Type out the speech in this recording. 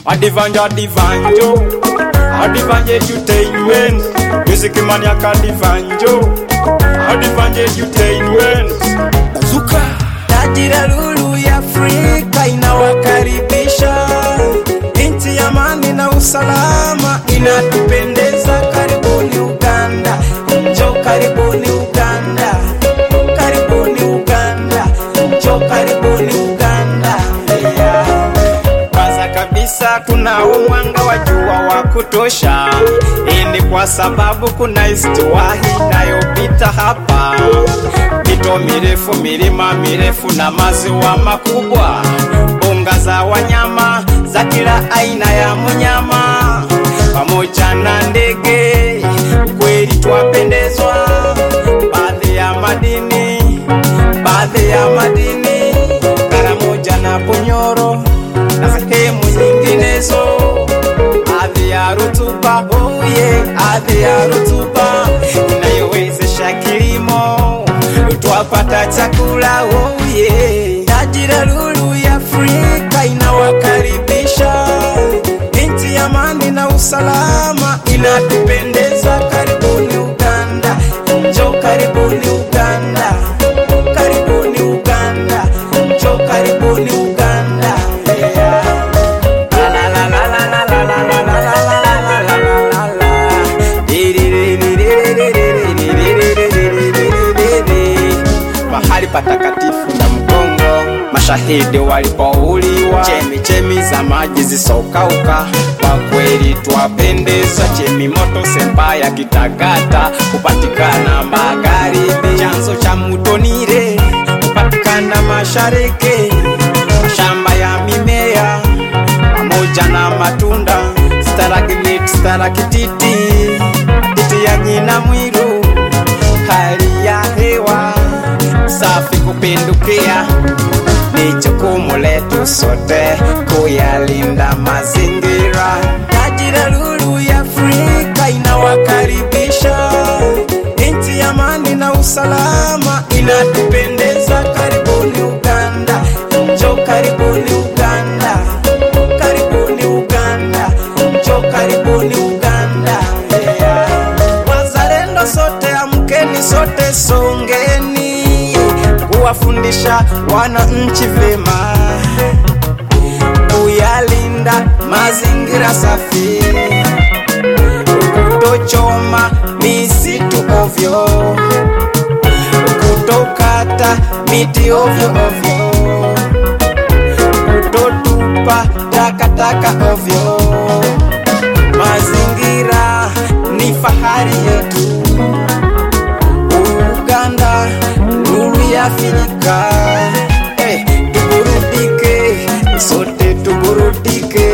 Adivanja Adivanjo Adivanje Entertainment Music Maniac Adivanjo Adivanje Entertainment Zuka Tajira lulu ya Afrika inawakaribisha, nchi ya amani na usalama inatupendeza. Karibuni Uganda, njo karibuni Uganda, karibuni Uganda, njo karibuni Uganda. Yeah. Kwanza kabisa kunao mwanga wa jua wa kutosha. Hii ni kwa sababu kuna istiwahi inayopita hapa, mito mirefu, milima mirefu na maziwa makubwa, mbuga za wanyama za kila aina ya mnyama pamoja na ndege. Kweli twapendezwa, baadhi ya madini, baadhi ya madini Karamoja na Bunyoro na sehemu nyinginezo, ardhi ya rutuba, oh yeah, ardhi ya rutuba inayowezesha kilimo, twapata chakula, oh yeah. Tajira lulu ya Afrika inawakaribisha, nchi ya amani na usalama inatupendeza. Karibuni Uganda, njo karibuni Uganda, karibuni Uganda, njo karibuni Uganda. Yeah. La la la la la la la la la la la la la la la la. mahali patakatifu na mgongo mashahidi walipouliwa, chemichemi za maji zisokauka. Kwa kweli twapendezwa, chemi moto semba ya Kitagata hupatikana magharibi, chanzo cha mto Nile hupatikana mashariki, mashamba ya mimea pamoja na matunda, starakiliti, starakititi, titi ya nyina mwiru, hali ya hewa safi kupindukia. Ni jukumu letu sote kuyalinda mazingira. Tajira lulu ya Afrika inawakaribisha, nchi ya amani na usalama inatupendeza. Karibuni Uganda, njo karibuni Uganda, karibuni Uganda, njo karibuni Uganda. Yeah. Wazalendo sote, amkeni sote, songeni kuwafundisha wananchi vyema kuyalinda mazingira safi, kutochoma misitu ovyo, kutokata miti ovyo ovyo, kutotupa takataka ovyo. Mazingira ni fahari yetu. Uganda, nuru ya Afrika. Hey, tuburudike, sote tuburudike.